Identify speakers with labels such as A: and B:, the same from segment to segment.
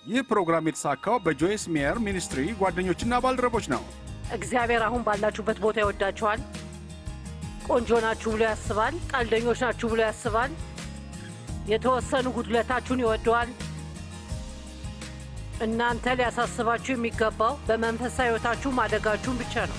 A: ይህ ፕሮግራም የተሳካው በጆይስ ሜየር ሚኒስትሪ ጓደኞችና ባልደረቦች ነው።
B: እግዚአብሔር አሁን ባላችሁበት ቦታ ይወዳችኋል። ቆንጆ ናችሁ ብሎ ያስባል። ቀልደኞች ናችሁ ብሎ ያስባል። የተወሰኑ ጉድለታችሁን ይወደዋል። እናንተ ሊያሳስባችሁ የሚገባው በመንፈሳዊ ሕይወታችሁ ማደጋችሁን ብቻ ነው።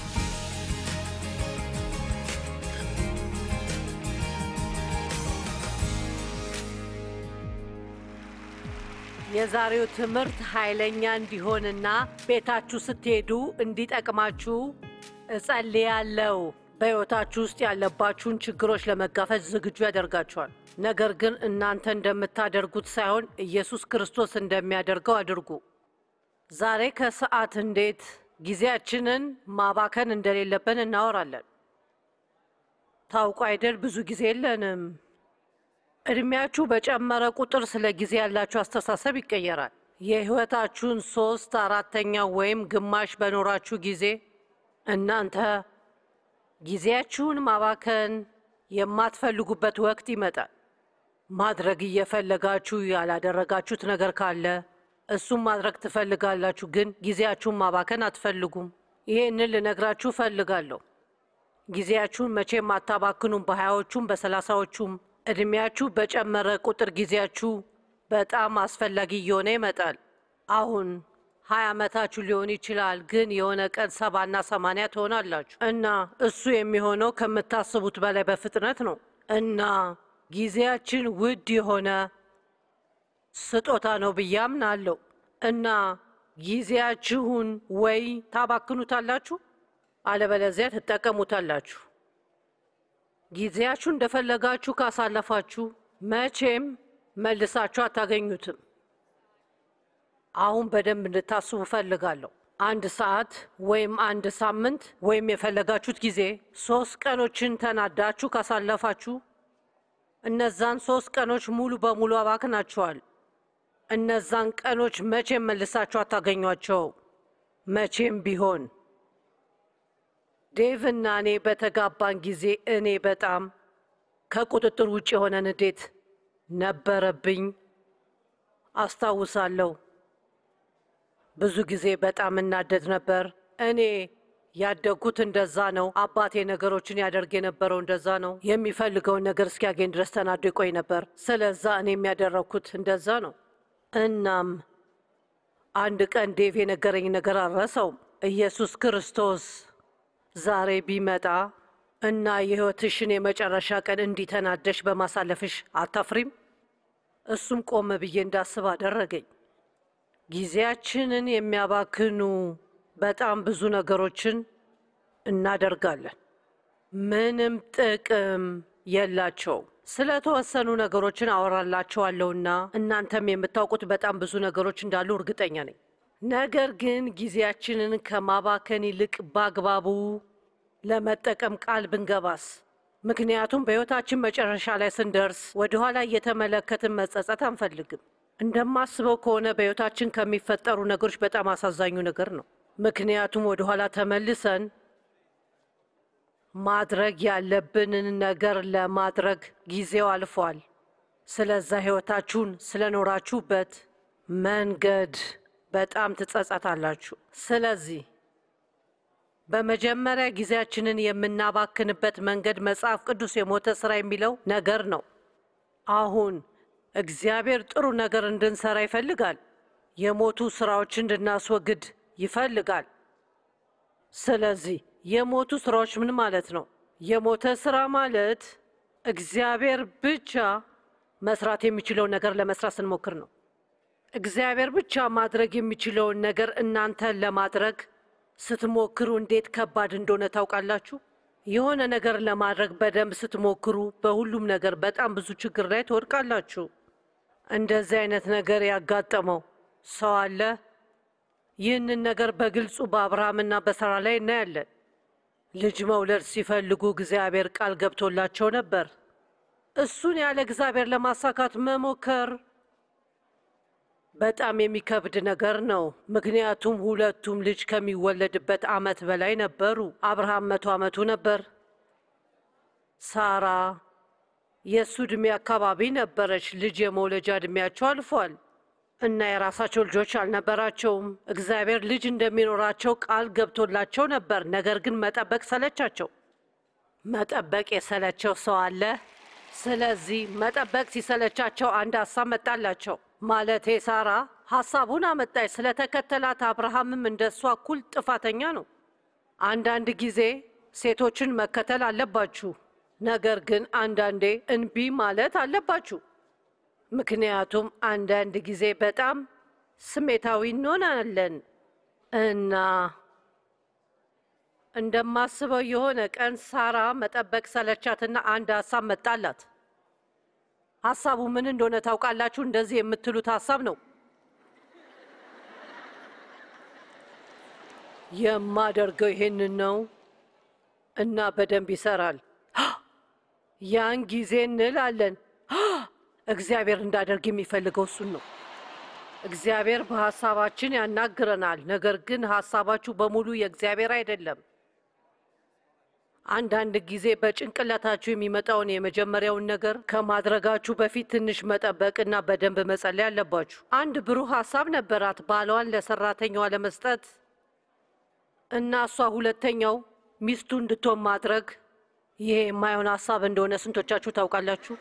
B: የዛሬው ትምህርት ኃይለኛ እንዲሆንና ቤታችሁ ስትሄዱ እንዲጠቅማችሁ እጸልያለሁ። በሕይወታችሁ ውስጥ ያለባችሁን ችግሮች ለመጋፈጥ ዝግጁ ያደርጋችኋል። ነገር ግን እናንተ እንደምታደርጉት ሳይሆን ኢየሱስ ክርስቶስ እንደሚያደርገው አድርጉ። ዛሬ ከሰዓት እንዴት ጊዜያችንን ማባከን እንደሌለብን እናወራለን። ታውቁ አይደል? ብዙ ጊዜ የለንም። እድሜያችሁ በጨመረ ቁጥር ስለ ጊዜ ያላችሁ አስተሳሰብ ይቀየራል። የሕይወታችሁን ሶስት አራተኛ ወይም ግማሽ በኖራችሁ ጊዜ እናንተ ጊዜያችሁን ማባከን የማትፈልጉበት ወቅት ይመጣል። ማድረግ እየፈለጋችሁ ያላደረጋችሁት ነገር ካለ እሱም ማድረግ ትፈልጋላችሁ፣ ግን ጊዜያችሁን ማባከን አትፈልጉም። ይሄንን ልነግራችሁ እፈልጋለሁ። ጊዜያችሁን መቼም አታባክኑም። በሀያዎቹም በሰላሳዎቹም እድሜያችሁ በጨመረ ቁጥር ጊዜያችሁ በጣም አስፈላጊ እየሆነ ይመጣል። አሁን ሀያ ዓመታችሁ ሊሆን ይችላል፣ ግን የሆነ ቀን ሰባና ሰማንያ ትሆናላችሁ እና እሱ የሚሆነው ከምታስቡት በላይ በፍጥነት ነው እና ጊዜያችን ውድ የሆነ ስጦታ ነው ብዬ አምናለሁ እና ጊዜያችሁን ወይ ታባክኑታላችሁ አለበለዚያ ትጠቀሙታላችሁ። ጊዜያችሁ እንደፈለጋችሁ ካሳለፋችሁ መቼም መልሳችሁ አታገኙትም። አሁን በደንብ እንድታስቡ እፈልጋለሁ። አንድ ሰዓት ወይም አንድ ሳምንት ወይም የፈለጋችሁት ጊዜ ሶስት ቀኖችን ተናዳችሁ ካሳለፋችሁ እነዛን ሶስት ቀኖች ሙሉ በሙሉ አባክናችኋል። እነዛን ቀኖች መቼም መልሳችሁ አታገኟቸው። መቼም ቢሆን ዴቭ እና እኔ በተጋባን ጊዜ እኔ በጣም ከቁጥጥር ውጭ የሆነ ንዴት ነበረብኝ አስታውሳለሁ። ብዙ ጊዜ በጣም እናደድ ነበር። እኔ ያደግኩት እንደዛ ነው። አባቴ ነገሮችን ያደርግ የነበረው እንደዛ ነው። የሚፈልገውን ነገር እስኪያገኝ ድረስ ተናዶ ይቆይ ነበር። ስለዛ እኔ የሚያደረግኩት እንደዛ ነው። እናም አንድ ቀን ዴቭ የነገረኝ ነገር አልረሳውም። ኢየሱስ ክርስቶስ ዛሬ ቢመጣ እና የሕይወትሽን የመጨረሻ ቀን እንዲተናደሽ በማሳለፍሽ አታፍሪም? እሱም ቆም ብዬ እንዳስብ አደረገኝ። ጊዜያችንን የሚያባክኑ በጣም ብዙ ነገሮችን እናደርጋለን። ምንም ጥቅም የላቸውም። ስለተወሰኑ ነገሮችን አወራላችኋለሁና እናንተም የምታውቁት በጣም ብዙ ነገሮች እንዳሉ እርግጠኛ ነኝ። ነገር ግን ጊዜያችንን ከማባከን ይልቅ በአግባቡ ለመጠቀም ቃል ብንገባስ? ምክንያቱም በሕይወታችን መጨረሻ ላይ ስንደርስ ወደኋላ እየተመለከትን መጸጸት አንፈልግም። እንደማስበው ከሆነ በሕይወታችን ከሚፈጠሩ ነገሮች በጣም አሳዛኙ ነገር ነው። ምክንያቱም ወደኋላ ተመልሰን ማድረግ ያለብንን ነገር ለማድረግ ጊዜው አልፏል። ስለዛ ሕይወታችሁን ስለኖራችሁበት መንገድ በጣም ትጸጸታላችሁ። ስለዚህ በመጀመሪያ ጊዜያችንን የምናባክንበት መንገድ መጽሐፍ ቅዱስ የሞተ ስራ የሚለው ነገር ነው። አሁን እግዚአብሔር ጥሩ ነገር እንድንሰራ ይፈልጋል። የሞቱ ስራዎች እንድናስወግድ ይፈልጋል። ስለዚህ የሞቱ ስራዎች ምን ማለት ነው? የሞተ ስራ ማለት እግዚአብሔር ብቻ መስራት የሚችለውን ነገር ለመስራት ስንሞክር ነው። እግዚአብሔር ብቻ ማድረግ የሚችለውን ነገር እናንተን ለማድረግ ስትሞክሩ እንዴት ከባድ እንደሆነ ታውቃላችሁ። የሆነ ነገር ለማድረግ በደንብ ስትሞክሩ በሁሉም ነገር በጣም ብዙ ችግር ላይ ትወድቃላችሁ። እንደዚህ አይነት ነገር ያጋጠመው ሰው አለ? ይህንን ነገር በግልጹ በአብርሃምና በሳራ ላይ እናያለን። ልጅ መውለድ ሲፈልጉ እግዚአብሔር ቃል ገብቶላቸው ነበር። እሱን ያለ እግዚአብሔር ለማሳካት መሞከር በጣም የሚከብድ ነገር ነው። ምክንያቱም ሁለቱም ልጅ ከሚወለድበት ዓመት በላይ ነበሩ። አብርሃም መቶ ዓመቱ ነበር። ሳራ የእሱ ዕድሜ አካባቢ ነበረች። ልጅ የመውለጃ ዕድሜያቸው አልፏል። እና የራሳቸው ልጆች አልነበራቸውም። እግዚአብሔር ልጅ እንደሚኖራቸው ቃል ገብቶላቸው ነበር። ነገር ግን መጠበቅ ሰለቻቸው። መጠበቅ የሰለቸው ሰው አለ። ስለዚህ መጠበቅ ሲሰለቻቸው አንድ ሀሳብ መጣላቸው። ማለቴ ሳራ ሀሳቡን አመጣች። ስለተከተላት አብርሃምም እንደ እሷ እኩል ጥፋተኛ ነው። አንዳንድ ጊዜ ሴቶችን መከተል አለባችሁ፣ ነገር ግን አንዳንዴ እንቢ ማለት አለባችሁ። ምክንያቱም አንዳንድ ጊዜ በጣም ስሜታዊ እንሆናለን እና እንደማስበው የሆነ ቀን ሳራ መጠበቅ ሰለቻትና አንድ ሀሳብ መጣላት። ሀሳቡ ምን እንደሆነ ታውቃላችሁ? እንደዚህ የምትሉት ሀሳብ ነው። የማደርገው ይሄንን ነው እና በደንብ ይሰራል። ያን ጊዜ እንላለን እግዚአብሔር እንዳደርግ የሚፈልገው እሱን ነው። እግዚአብሔር በሀሳባችን ያናግረናል። ነገር ግን ሀሳባችሁ በሙሉ የእግዚአብሔር አይደለም። አንዳንድ ጊዜ በጭንቅላታችሁ የሚመጣውን የመጀመሪያውን ነገር ከማድረጋችሁ በፊት ትንሽ መጠበቅና በደንብ መጸለይ አለባችሁ። አንድ ብሩህ ሀሳብ ነበራት ባሏን ለሰራተኛዋ ለመስጠት እና እሷ ሁለተኛው ሚስቱ እንድትሆን ማድረግ። ይሄ የማይሆን ሀሳብ እንደሆነ ስንቶቻችሁ ታውቃላችሁ?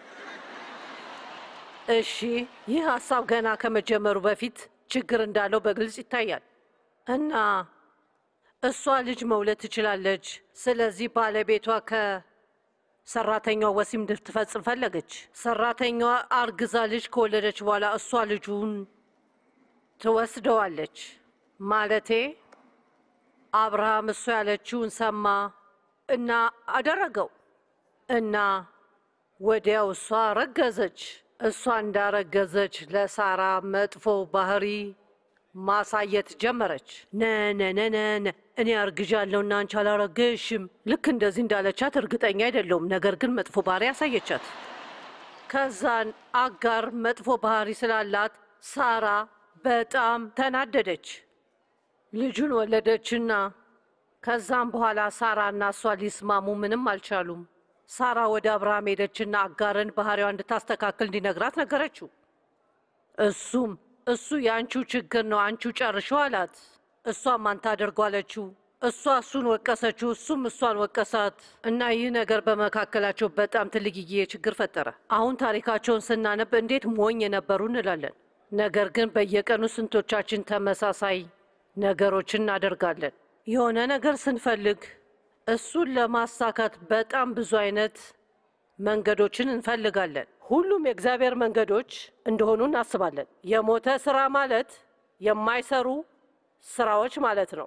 B: እሺ፣ ይህ ሀሳብ ገና ከመጀመሩ በፊት ችግር እንዳለው በግልጽ ይታያል እና እሷ ልጅ መውለድ ትችላለች። ስለዚህ ባለቤቷ ከሰራተኛዋ ወሲብ እንድትፈጽም ፈለገች። ሰራተኛዋ አርግዛ ልጅ ከወለደች በኋላ እሷ ልጁን ትወስደዋለች። ማለቴ አብርሃም እሷ ያለችውን ሰማ እና አደረገው እና ወዲያው እሷ ረገዘች። እሷ እንዳረገዘች ለሳራ መጥፎ ባህሪ ማሳየት ጀመረች። ነነነነነ እኔ አርግዣለሁና አንቺ አላረገሽም። ልክ እንደዚህ እንዳለቻት እርግጠኛ አይደለሁም፣ ነገር ግን መጥፎ ባህሪ ያሳየቻት። ከዛን አጋር መጥፎ ባህሪ ስላላት ሳራ በጣም ተናደደች። ልጁን ወለደችና ከዛም በኋላ ሳራ እና እሷ ሊስማሙ ምንም አልቻሉም። ሳራ ወደ አብርሃም ሄደችና አጋርን ባህሪዋ እንድታስተካክል እንዲነግራት ነገረችው። እሱም እሱ የአንቺው ችግር ነው፣ አንቺው ጨርሽው አላት። እሷም ማን ታደርገው አለችው። እሷ እሱን ወቀሰችው፣ እሱም እሷን ወቀሳት እና ይህ ነገር በመካከላቸው በጣም ትልቅዬ ችግር ፈጠረ። አሁን ታሪካቸውን ስናነብ እንዴት ሞኝ የነበሩ እንላለን። ነገር ግን በየቀኑ ስንቶቻችን ተመሳሳይ ነገሮችን እናደርጋለን? የሆነ ነገር ስንፈልግ እሱን ለማሳካት በጣም ብዙ አይነት መንገዶችን እንፈልጋለን። ሁሉም የእግዚአብሔር መንገዶች እንደሆኑ እናስባለን። የሞተ ስራ ማለት የማይሰሩ ስራዎች ማለት ነው።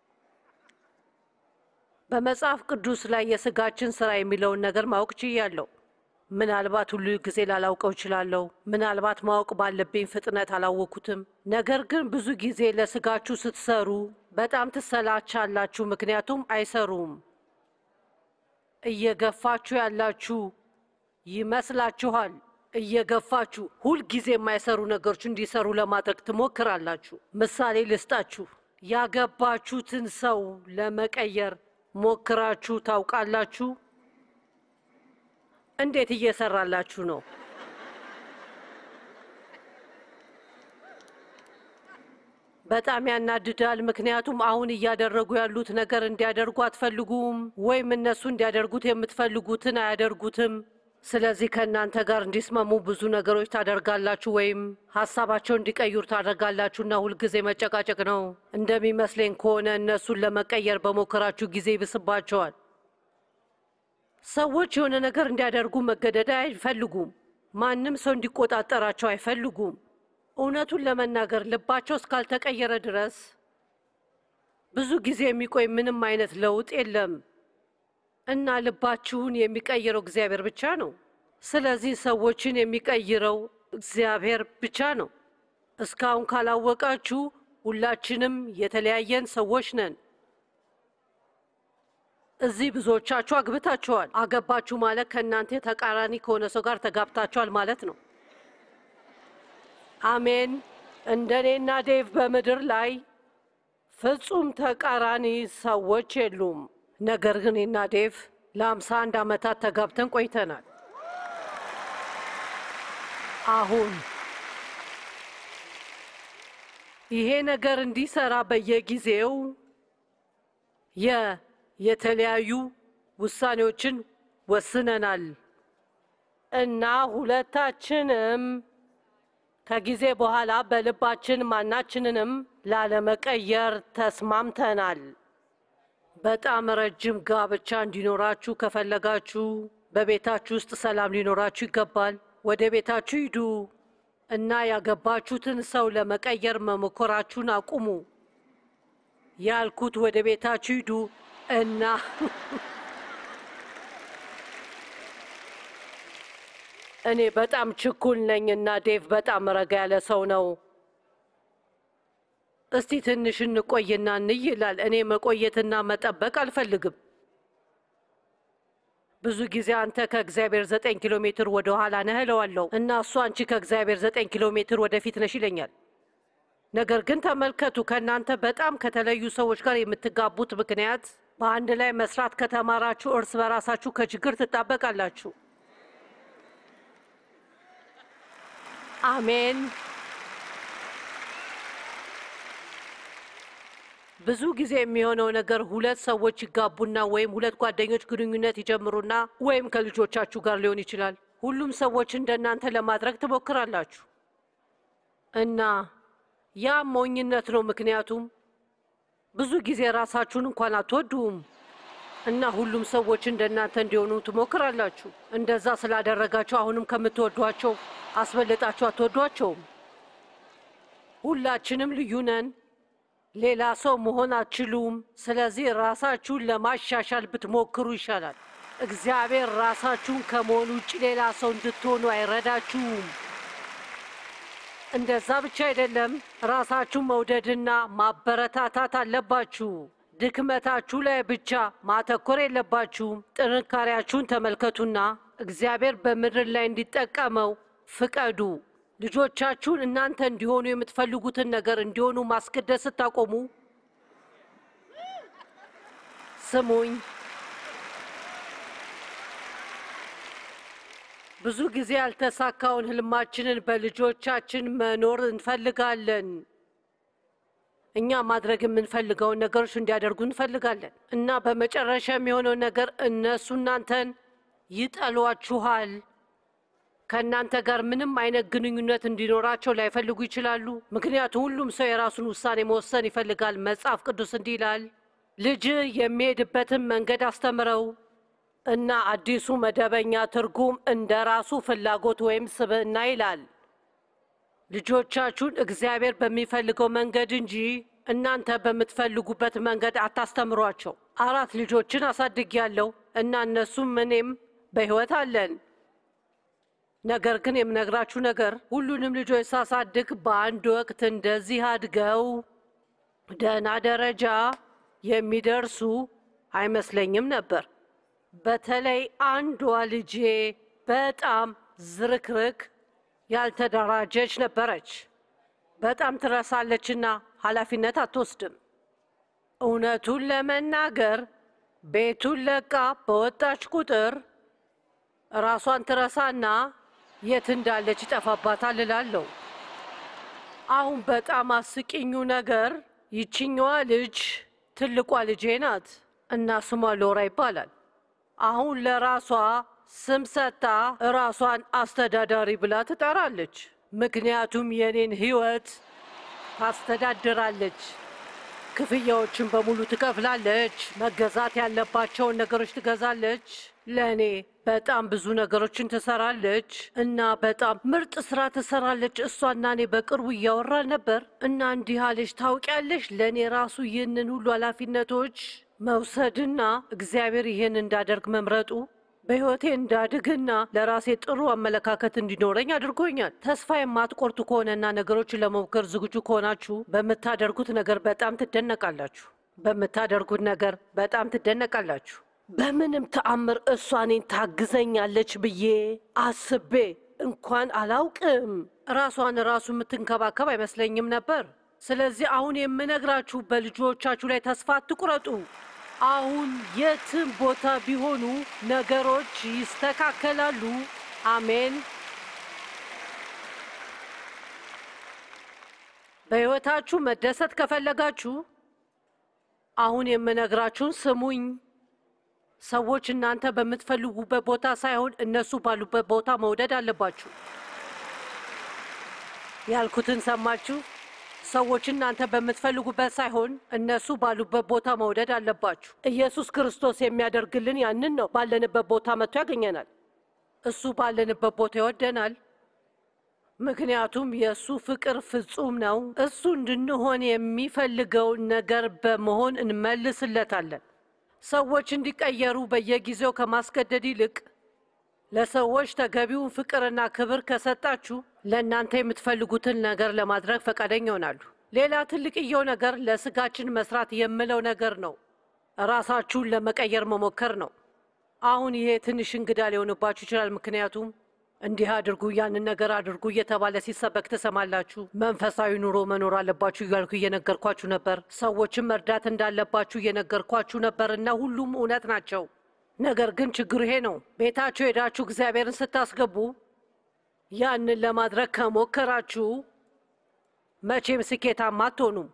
B: በመጽሐፍ ቅዱስ ላይ የስጋችን ስራ የሚለውን ነገር ማወቅ ችያለሁ። ምናልባት ሁሉ ጊዜ ላላውቀው እችላለሁ። ምናልባት ማወቅ ባለብኝ ፍጥነት አላወኩትም። ነገር ግን ብዙ ጊዜ ለስጋችሁ ስትሰሩ በጣም ትሰላቻላችሁ፣ ምክንያቱም አይሰሩም። እየገፋችሁ ያላችሁ ይመስላችኋል። እየገፋችሁ ሁልጊዜ የማይሰሩ ነገሮች እንዲሰሩ ለማድረግ ትሞክራላችሁ። ምሳሌ ልስጣችሁ። ያገባችሁትን ሰው ለመቀየር ሞክራችሁ ታውቃላችሁ? እንዴት እየሰራላችሁ ነው? በጣም ያናድዳል። ምክንያቱም አሁን እያደረጉ ያሉት ነገር እንዲያደርጉ አትፈልጉም፣ ወይም እነሱ እንዲያደርጉት የምትፈልጉትን አያደርጉትም። ስለዚህ ከእናንተ ጋር እንዲስማሙ ብዙ ነገሮች ታደርጋላችሁ፣ ወይም ሀሳባቸው እንዲቀይሩ ታደርጋላችሁና ሁልጊዜ መጨቃጨቅ ነው። እንደሚመስለኝ ከሆነ እነሱን ለመቀየር በሞከራችሁ ጊዜ ይብስባቸዋል። ሰዎች የሆነ ነገር እንዲያደርጉ መገደድ አይፈልጉም። ማንም ሰው እንዲቆጣጠራቸው አይፈልጉም። እውነቱን ለመናገር ልባቸው እስካልተቀየረ ድረስ ብዙ ጊዜ የሚቆይ ምንም አይነት ለውጥ የለም እና ልባችሁን የሚቀይረው እግዚአብሔር ብቻ ነው። ስለዚህ ሰዎችን የሚቀይረው እግዚአብሔር ብቻ ነው። እስካሁን ካላወቃችሁ ሁላችንም የተለያየን ሰዎች ነን። እዚህ ብዙዎቻችሁ አግብታችኋል። አገባችሁ ማለት ከእናንተ ተቃራኒ ከሆነ ሰው ጋር ተጋብታችኋል ማለት ነው። አሜን። እንደኔና ዴቭ በምድር ላይ ፍጹም ተቃራኒ ሰዎች የሉም። ነገር ግን እኔና ዴቭ ለአምሳ አንድ ዓመታት ተጋብተን ቆይተናል። አሁን ይሄ ነገር እንዲሰራ በየጊዜው የ የተለያዩ ውሳኔዎችን ወስነናል እና ሁለታችንም ከጊዜ በኋላ በልባችን ማናችንንም ላለመቀየር ተስማምተናል። በጣም ረጅም ጋብቻ እንዲኖራችሁ ከፈለጋችሁ በቤታችሁ ውስጥ ሰላም ሊኖራችሁ ይገባል። ወደ ቤታችሁ ሂዱ እና ያገባችሁትን ሰው ለመቀየር መሞከራችሁን አቁሙ። ያልኩት ወደ ቤታችሁ ሂዱ እና እኔ በጣም ችኩል ነኝ እና ዴቭ በጣም ረጋ ያለ ሰው ነው። እስቲ ትንሽ እንቆይና እንይ ይላል። እኔ መቆየትና መጠበቅ አልፈልግም። ብዙ ጊዜ አንተ ከእግዚአብሔር ዘጠኝ ኪሎ ሜትር ወደ ኋላ ነህ እለዋለሁ እና እሱ አንቺ ከእግዚአብሔር ዘጠኝ ኪሎ ሜትር ወደፊት ነሽ ይለኛል። ነገር ግን ተመልከቱ፣ ከእናንተ በጣም ከተለዩ ሰዎች ጋር የምትጋቡት ምክንያት በአንድ ላይ መስራት ከተማራችሁ እርስ በራሳችሁ ከችግር ትጣበቃላችሁ። አሜን። ብዙ ጊዜ የሚሆነው ነገር ሁለት ሰዎች ይጋቡና ወይም ሁለት ጓደኞች ግንኙነት ይጀምሩና ወይም ከልጆቻችሁ ጋር ሊሆን ይችላል። ሁሉም ሰዎች እንደናንተ ለማድረግ ትሞክራላችሁ እና ያ ሞኝነት ነው። ምክንያቱም ብዙ ጊዜ ራሳችሁን እንኳን አትወዱም እና ሁሉም ሰዎች እንደናንተ እንዲሆኑ ትሞክራላችሁ። እንደዛ ስላደረጋችሁ አሁንም ከምትወዷቸው አስበልጣችሁ አትወዷቸውም። ሁላችንም ልዩ ነን። ሌላ ሰው መሆን አትችሉም። ስለዚህ ራሳችሁን ለማሻሻል ብትሞክሩ ይሻላል። እግዚአብሔር ራሳችሁን ከመሆን ውጭ ሌላ ሰው እንድትሆኑ አይረዳችሁም። እንደዛ ብቻ አይደለም፣ ራሳችሁን መውደድና ማበረታታት አለባችሁ። ድክመታችሁ ላይ ብቻ ማተኮር የለባችሁም። ጥንካሬያችሁን ተመልከቱና እግዚአብሔር በምድር ላይ እንዲጠቀመው ፍቀዱ። ልጆቻችሁን እናንተ እንዲሆኑ የምትፈልጉትን ነገር እንዲሆኑ ማስገደድ ስታቆሙ ስሙኝ። ብዙ ጊዜ ያልተሳካውን ህልማችንን በልጆቻችን መኖር እንፈልጋለን። እኛ ማድረግ የምንፈልገውን ነገሮች እንዲያደርጉ እንፈልጋለን እና በመጨረሻ የሚሆነው ነገር እነሱ እናንተን ይጠሏችኋል። ከእናንተ ጋር ምንም አይነት ግንኙነት እንዲኖራቸው ላይፈልጉ ይችላሉ። ምክንያቱም ሁሉም ሰው የራሱን ውሳኔ መወሰን ይፈልጋል። መጽሐፍ ቅዱስ እንዲህ ይላል፣ ልጅ የሚሄድበትን መንገድ አስተምረው እና አዲሱ መደበኛ ትርጉም እንደ ራሱ ፍላጎት ወይም ስብዕና ይላል። ልጆቻችሁን እግዚአብሔር በሚፈልገው መንገድ እንጂ እናንተ በምትፈልጉበት መንገድ አታስተምሯቸው። አራት ልጆችን አሳድጌያለሁ እና እነሱም እኔም በሕይወት አለን። ነገር ግን የምነግራችሁ ነገር ሁሉንም ልጆች ሳሳድግ በአንድ ወቅት እንደዚህ አድገው ደህና ደረጃ የሚደርሱ አይመስለኝም ነበር። በተለይ አንዷ ልጄ በጣም ዝርክርክ ያልተደራጀች ነበረች። በጣም ትረሳለችና ኃላፊነት አትወስድም። እውነቱን ለመናገር ቤቱን ለቃ በወጣች ቁጥር ራሷን ትረሳና የት እንዳለች ይጠፋባታል እላለሁ። አሁን በጣም አስቂኙ ነገር ይችኛዋ ልጅ ትልቋ ልጄ ናት እና ስሟ ሎራ ይባላል። አሁን ለራሷ ስም ሰጥታ ራሷን አስተዳዳሪ ብላ ትጠራለች። ምክንያቱም የኔን ሕይወት ታስተዳድራለች። ክፍያዎችን በሙሉ ትከፍላለች። መገዛት ያለባቸውን ነገሮች ትገዛለች። ለእኔ በጣም ብዙ ነገሮችን ትሰራለች እና በጣም ምርጥ ስራ ትሰራለች። እሷና እኔ በቅርቡ እያወራን ነበር እና እንዲህ አለች፣ ታውቂያለሽ ለእኔ ራሱ ይህንን ሁሉ ኃላፊነቶች መውሰድና እግዚአብሔር ይህን እንዳደርግ መምረጡ በሕይወቴ እንዳድግና ለራሴ ጥሩ አመለካከት እንዲኖረኝ አድርጎኛል። ተስፋ የማትቆርጡ ከሆነና ነገሮችን ለመሞከር ዝግጁ ከሆናችሁ በምታደርጉት ነገር በጣም ትደነቃላችሁ። በምታደርጉት ነገር በጣም ትደነቃላችሁ። በምንም ተአምር እሷ እኔን ታግዘኛለች ብዬ አስቤ እንኳን አላውቅም። ራሷን ራሱ የምትንከባከብ አይመስለኝም ነበር። ስለዚህ አሁን የምነግራችሁ በልጆቻችሁ ላይ ተስፋ አትቁረጡ። አሁን የትም ቦታ ቢሆኑ ነገሮች ይስተካከላሉ። አሜን። በሕይወታችሁ መደሰት ከፈለጋችሁ አሁን የምነግራችሁን ስሙኝ። ሰዎች እናንተ በምትፈልጉበት ቦታ ሳይሆን እነሱ ባሉበት ቦታ መውደድ አለባችሁ። ያልኩትን ሰማችሁ? ሰዎች እናንተ በምትፈልጉበት ሳይሆን እነሱ ባሉበት ቦታ መውደድ አለባችሁ። ኢየሱስ ክርስቶስ የሚያደርግልን ያንን ነው። ባለንበት ቦታ መጥቶ ያገኘናል። እሱ ባለንበት ቦታ ይወደናል። ምክንያቱም የእሱ ፍቅር ፍጹም ነው። እሱ እንድንሆን የሚፈልገውን ነገር በመሆን እንመልስለታለን። ሰዎች እንዲቀየሩ በየጊዜው ከማስገደድ ይልቅ ለሰዎች ተገቢውን ፍቅርና ክብር ከሰጣችሁ ለእናንተ የምትፈልጉትን ነገር ለማድረግ ፈቃደኛ ይሆናሉ። ሌላ ትልቅየው ነገር ለስጋችን መስራት የምለው ነገር ነው። ራሳችሁን ለመቀየር መሞከር ነው። አሁን ይሄ ትንሽ እንግዳ ሊሆንባችሁ ይችላል። ምክንያቱም እንዲህ አድርጉ፣ ያንን ነገር አድርጉ እየተባለ ሲሰበክ ትሰማላችሁ። መንፈሳዊ ኑሮ መኖር አለባችሁ እያልኩ እየነገርኳችሁ ነበር። ሰዎችን መርዳት እንዳለባችሁ እየነገርኳችሁ ነበር እና ሁሉም እውነት ናቸው። ነገር ግን ችግሩ ይሄ ነው። ቤታችሁ ሄዳችሁ እግዚአብሔርን ስታስገቡ ያንን ለማድረግ ከሞከራችሁ መቼም ስኬታማ አትሆኑም።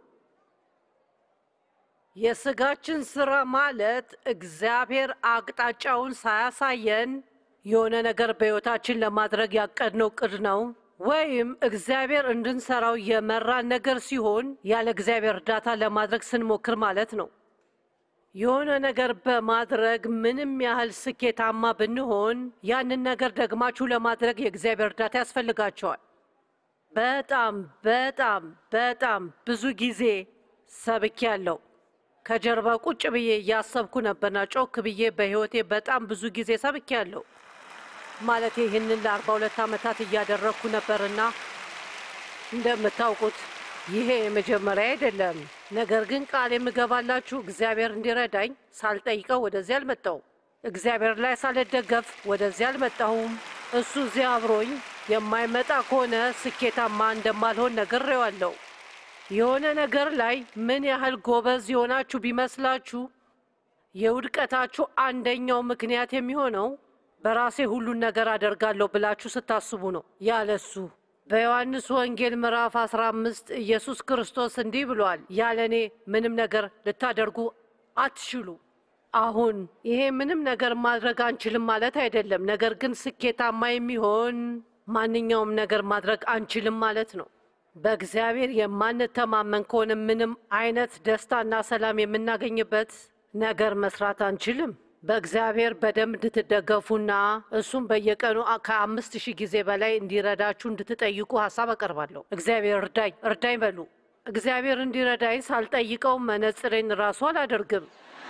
B: የስጋችን ስራ ማለት እግዚአብሔር አቅጣጫውን ሳያሳየን የሆነ ነገር በሕይወታችን ለማድረግ ያቀድነው እቅድ ነው ወይም እግዚአብሔር እንድንሰራው የመራን ነገር ሲሆን ያለ እግዚአብሔር እርዳታ ለማድረግ ስንሞክር ማለት ነው። የሆነ ነገር በማድረግ ምንም ያህል ስኬታማ ብንሆን ያንን ነገር ደግማችሁ ለማድረግ የእግዚአብሔር እርዳታ ያስፈልጋቸዋል። በጣም በጣም በጣም ብዙ ጊዜ ሰብኬያለሁ። ከጀርባ ቁጭ ብዬ እያሰብኩ ነበርና ጮክ ብዬ በሕይወቴ በጣም ብዙ ጊዜ ሰብኬያለሁ። ማለት ይህንን ለአርባ ሁለት ዓመታት እያደረግኩ ነበርና እንደምታውቁት ይሄ የመጀመሪያ አይደለም። ነገር ግን ቃል የምገባላችሁ እግዚአብሔር እንዲረዳኝ ሳልጠይቀው ወደዚህ አልመጣሁም። እግዚአብሔር ላይ ሳልደገፍ ወደዚህ አልመጣሁም። እሱ እዚህ አብሮኝ የማይመጣ ከሆነ ስኬታማ እንደማልሆን ነግሬዋለሁ። የሆነ ነገር ላይ ምን ያህል ጎበዝ የሆናችሁ ቢመስላችሁ የውድቀታችሁ አንደኛው ምክንያት የሚሆነው በራሴ ሁሉን ነገር አደርጋለሁ ብላችሁ ስታስቡ ነው። ያለሱ በዮሐንስ ወንጌል ምዕራፍ 15 ኢየሱስ ክርስቶስ እንዲህ ብሏል፣ ያለ እኔ ምንም ነገር ልታደርጉ አትችሉ። አሁን ይሄ ምንም ነገር ማድረግ አንችልም ማለት አይደለም። ነገር ግን ስኬታማ የሚሆን ማንኛውም ነገር ማድረግ አንችልም ማለት ነው። በእግዚአብሔር የማንተማመን ከሆነ ምንም አይነት ደስታና ሰላም የምናገኝበት ነገር መስራት አንችልም። በእግዚአብሔር በደንብ እንድትደገፉና እሱም በየቀኑ ከአምስት ሺህ ጊዜ በላይ እንዲረዳችሁ እንድትጠይቁ ሀሳብ አቀርባለሁ። እግዚአብሔር እርዳኝ እርዳኝ በሉ። እግዚአብሔር እንዲረዳኝ ሳልጠይቀው መነጽሬን ራሱ አላደርግም።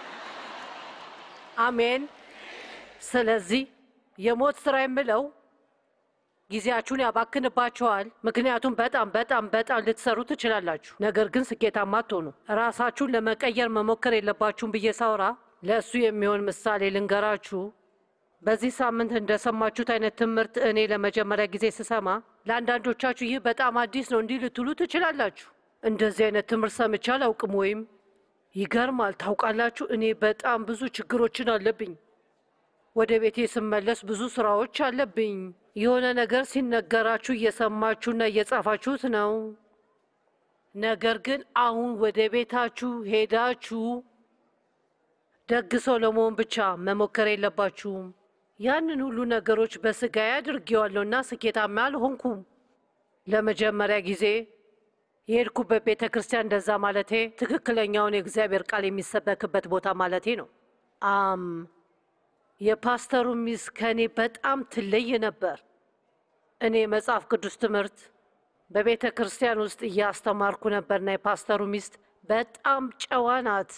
B: አሜን። ስለዚህ የሞት ስራ የምለው ጊዜያችሁን ያባክንባችኋል። ምክንያቱም በጣም በጣም በጣም ልትሰሩ ትችላላችሁ፣ ነገር ግን ስኬታማ አትሆኑ። ራሳችሁን ለመቀየር መሞከር የለባችሁም ብዬ ሳውራ ለእሱ የሚሆን ምሳሌ ልንገራችሁ። በዚህ ሳምንት እንደሰማችሁት አይነት ትምህርት እኔ ለመጀመሪያ ጊዜ ስሰማ ለአንዳንዶቻችሁ ይህ በጣም አዲስ ነው እንዲህ ልትሉ ትችላላችሁ። እንደዚህ አይነት ትምህርት ሰምቼ አላውቅም ወይም ይገርማል። ታውቃላችሁ፣ እኔ በጣም ብዙ ችግሮችን አለብኝ። ወደ ቤቴ ስመለስ ብዙ ስራዎች አለብኝ። የሆነ ነገር ሲነገራችሁ እየሰማችሁና እየጻፋችሁት ነው። ነገር ግን አሁን ወደ ቤታችሁ ሄዳችሁ ደግ ሰው ለመሆን ብቻ መሞከር የለባችሁም። ያንን ሁሉ ነገሮች በስጋዬ አድርጌዋለሁና ስኬታማ አልሆንኩም። ለመጀመሪያ ጊዜ የሄድኩበት ቤተ ክርስቲያን እንደዛ ማለቴ ትክክለኛውን የእግዚአብሔር ቃል የሚሰበክበት ቦታ ማለቴ ነው። አም የፓስተሩ ሚስት ከእኔ በጣም ትለይ ነበር። እኔ መጽሐፍ ቅዱስ ትምህርት በቤተ ክርስቲያን ውስጥ እያስተማርኩ ነበርና የፓስተሩ ሚስት በጣም ጨዋ ናት፣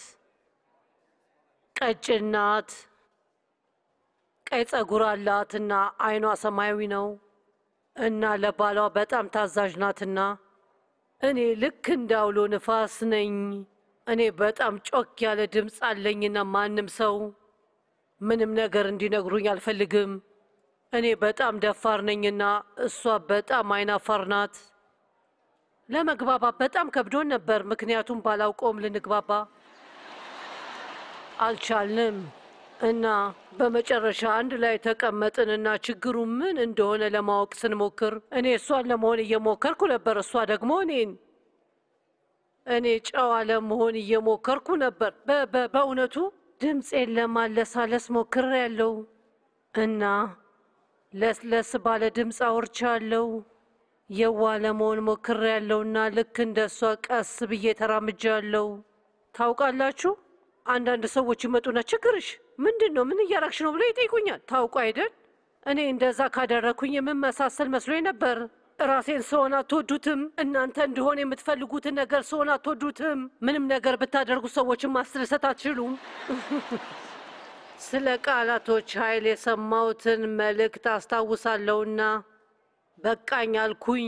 B: ቀጭን ናት፣ ቀይ ጸጉር አላትና አይኗ ሰማያዊ ነው እና ለባሏ በጣም ታዛዥ ናትና እኔ ልክ እንዳውሎ ንፋስ ነኝ። እኔ በጣም ጮክ ያለ ድምፅ አለኝና ማንም ሰው ምንም ነገር እንዲነግሩኝ አልፈልግም። እኔ በጣም ደፋር ነኝና እሷ በጣም አይናፋር ናት። ለመግባባት በጣም ከብዶን ነበር፣ ምክንያቱም ባላውቀውም ልንግባባ አልቻልንም እና በመጨረሻ አንድ ላይ ተቀመጥንና ችግሩ ምን እንደሆነ ለማወቅ ስንሞክር እኔ እሷን ለመሆን እየሞከርኩ ነበር፣ እሷ ደግሞ እኔን እኔ ጨዋ ለመሆን እየሞከርኩ ነበር። በ- በ- በእውነቱ ድምፄን ለማለሳለስ ሞክሬያለሁ እና ለስለስ ባለ ድምፅ አውርቻለሁ። የዋ ለመሆን ሞክሬያለሁና ልክ እንደ እሷ ቀስ ብዬ ተራምጃለሁ። ታውቃላችሁ፣ አንዳንድ ሰዎች ይመጡና ችግርሽ ምንድን ነው? ምን እያረግሽ ነው ብለው ይጠይቁኛል። ታውቁ አይደል እኔ እንደዛ ካደረግኩኝ የምመሳሰል መስሎኝ ነበር። ራሴን ስሆን አትወዱትም። እናንተ እንዲሆን የምትፈልጉትን ነገር ስሆን አትወዱትም። ምንም ነገር ብታደርጉ ሰዎችን ማስደሰት አትችሉም። ስለ ቃላቶች ኃይል የሰማሁትን መልእክት አስታውሳለሁና በቃኝ አልኩኝ።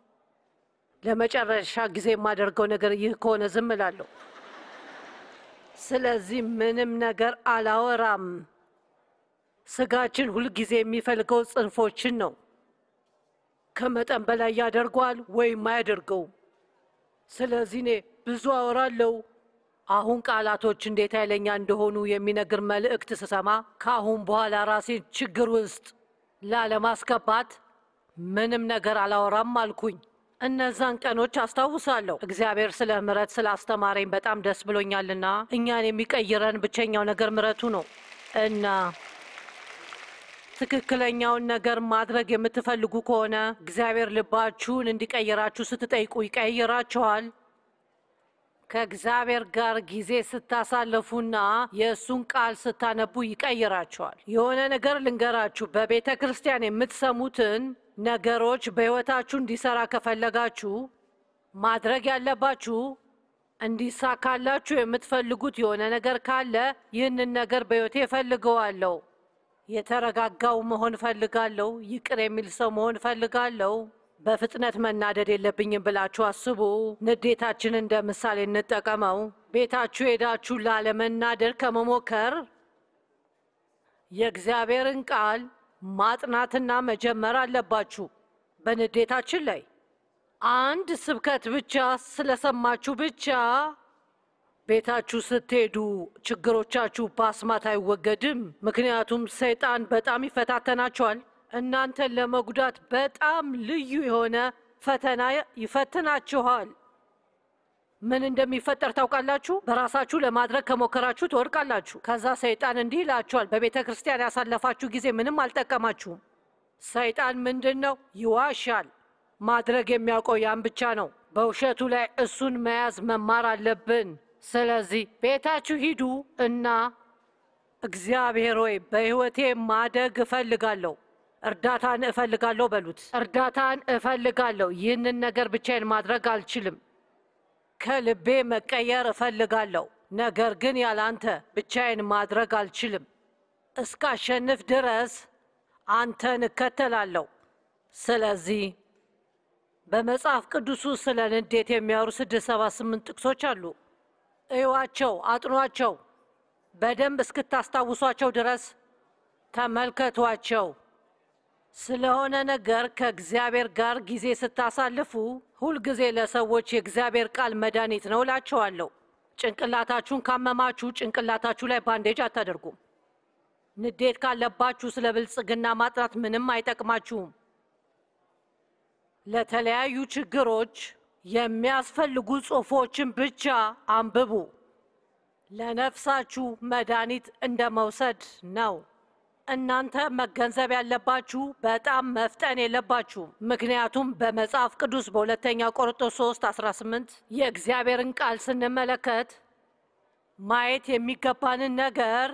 B: ለመጨረሻ ጊዜ የማደርገው ነገር ይህ ከሆነ ዝም እላለሁ። ስለዚህ ምንም ነገር አላወራም። ስጋችን ሁልጊዜ የሚፈልገው ጽንፎችን ነው። ከመጠን በላይ ያደርገዋል ወይም አያደርገው። ስለዚህ እኔ ብዙ አወራለሁ። አሁን ቃላቶች እንዴት ኃይለኛ እንደሆኑ የሚነግር መልእክት ስሰማ ከአሁን በኋላ ራሴን ችግር ውስጥ ላለማስገባት ምንም ነገር አላወራም አልኩኝ። እነዛን ቀኖች አስታውሳለሁ። እግዚአብሔር ስለ ምሕረት ስላስተማረኝ በጣም ደስ ብሎኛልና እኛን የሚቀይረን ብቸኛው ነገር ምሕረቱ ነው እና ትክክለኛውን ነገር ማድረግ የምትፈልጉ ከሆነ እግዚአብሔር ልባችሁን እንዲቀይራችሁ ስትጠይቁ ይቀይራችኋል። ከእግዚአብሔር ጋር ጊዜ ስታሳልፉና የእሱን ቃል ስታነቡ ይቀይራችኋል። የሆነ ነገር ልንገራችሁ፣ በቤተ ክርስቲያን የምትሰሙትን ነገሮች በሕይወታችሁ እንዲሰራ ከፈለጋችሁ ማድረግ ያለባችሁ እንዲሳካላችሁ የምትፈልጉት የሆነ ነገር ካለ ይህንን ነገር በሕይወቴ እፈልገዋለሁ። የተረጋጋው መሆን እፈልጋለሁ። ይቅር የሚል ሰው መሆን እፈልጋለሁ። በፍጥነት መናደድ የለብኝም ብላችሁ አስቡ። ንዴታችን እንደ ምሳሌ እንጠቀመው። ቤታችሁ ሄዳችሁ ላለመናደድ ከመሞከር የእግዚአብሔርን ቃል ማጥናትና መጀመር አለባችሁ። በንዴታችን ላይ አንድ ስብከት ብቻ ስለሰማችሁ ብቻ ቤታችሁ ስትሄዱ ችግሮቻችሁ በአስማት አይወገድም። ምክንያቱም ሰይጣን በጣም ይፈታተናችኋል። እናንተን ለመጉዳት በጣም ልዩ የሆነ ፈተና ይፈትናችኋል። ምን እንደሚፈጠር ታውቃላችሁ? በራሳችሁ ለማድረግ ከሞከራችሁ ትወድቃላችሁ። ከዛ ሰይጣን እንዲህ ይላችኋል፣ በቤተ ክርስቲያን ያሳለፋችሁ ጊዜ ምንም አልጠቀማችሁም። ሰይጣን ምንድን ነው? ይዋሻል። ማድረግ የሚያውቀው ያን ብቻ ነው። በውሸቱ ላይ እሱን መያዝ መማር አለብን። ስለዚህ ቤታችሁ ሂዱ እና እግዚአብሔር ሆይ በሕይወቴ ማደግ እፈልጋለሁ፣ እርዳታን እፈልጋለሁ በሉት። እርዳታን እፈልጋለሁ። ይህንን ነገር ብቻዬን ማድረግ አልችልም። ከልቤ መቀየር እፈልጋለሁ፣ ነገር ግን ያላንተ ብቻዬን ማድረግ አልችልም። እስካሸንፍ ድረስ አንተን እከተላለሁ። ስለዚህ በመጽሐፍ ቅዱሱ ስለ ንዴት የሚያወሩ ስድስት ሰባ ስምንት ጥቅሶች አሉ። እዩዋቸው፣ አጥኗቸው። በደንብ እስክታስታውሷቸው ድረስ ተመልከቷቸው። ስለሆነ ነገር ከእግዚአብሔር ጋር ጊዜ ስታሳልፉ ሁልጊዜ ለሰዎች የእግዚአብሔር ቃል መድኃኒት ነው እላቸዋለሁ። ጭንቅላታችሁን ካመማችሁ ጭንቅላታችሁ ላይ ባንዴጅ አታደርጉም። ንዴት ካለባችሁ ስለ ብልጽግና ማጥናት ምንም አይጠቅማችሁም። ለተለያዩ ችግሮች የሚያስፈልጉ ጽሑፎችን ብቻ አንብቡ። ለነፍሳችሁ መድኃኒት እንደ መውሰድ ነው። እናንተ መገንዘብ ያለባችሁ በጣም መፍጠን የለባችሁም። ምክንያቱም በመጽሐፍ ቅዱስ በሁለተኛ ቆሮንቶስ 3 18 የእግዚአብሔርን ቃል ስንመለከት ማየት የሚገባንን ነገር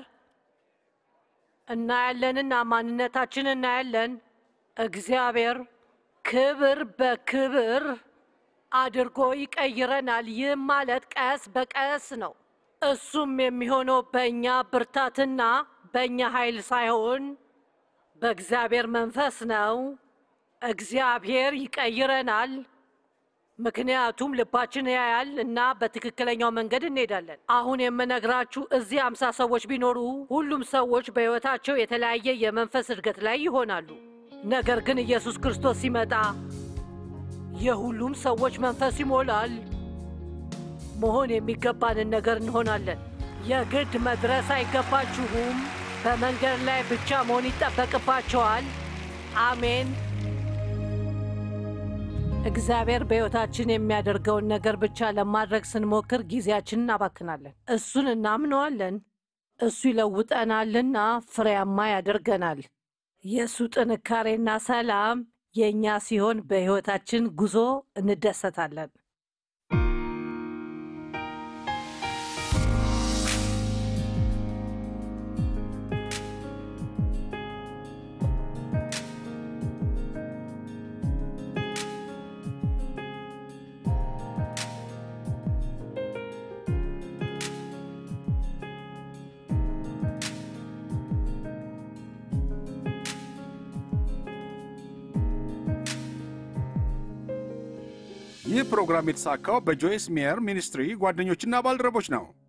B: እናያለንና ማንነታችን እናያለን። እግዚአብሔር ክብር በክብር አድርጎ ይቀይረናል። ይህም ማለት ቀስ በቀስ ነው። እሱም የሚሆነው በእኛ ብርታትና በእኛ ኃይል ሳይሆን በእግዚአብሔር መንፈስ ነው። እግዚአብሔር ይቀይረናል። ምክንያቱም ልባችን ያያል እና በትክክለኛው መንገድ እንሄዳለን። አሁን የምነግራችሁ እዚህ አምሳ ሰዎች ቢኖሩ ሁሉም ሰዎች በሕይወታቸው የተለያየ የመንፈስ እድገት ላይ ይሆናሉ። ነገር ግን ኢየሱስ ክርስቶስ ሲመጣ የሁሉም ሰዎች መንፈስ ይሞላል። መሆን የሚገባንን ነገር እንሆናለን። የግድ መድረስ አይገባችሁም። በመንገድ ላይ ብቻ መሆን ይጠበቅባቸዋል። አሜን። እግዚአብሔር በሕይወታችን የሚያደርገውን ነገር ብቻ ለማድረግ ስንሞክር ጊዜያችንን እናባክናለን። እሱን እናምነዋለን። እሱ ይለውጠናልና ፍሬያማ ያደርገናል። የእሱ ጥንካሬና ሰላም የእኛ ሲሆን በሕይወታችን ጉዞ እንደሰታለን።
A: ይህ ፕሮግራም የተሳካው በጆይስ ሜየር ሚኒስትሪ ጓደኞችና ባልደረቦች ነው።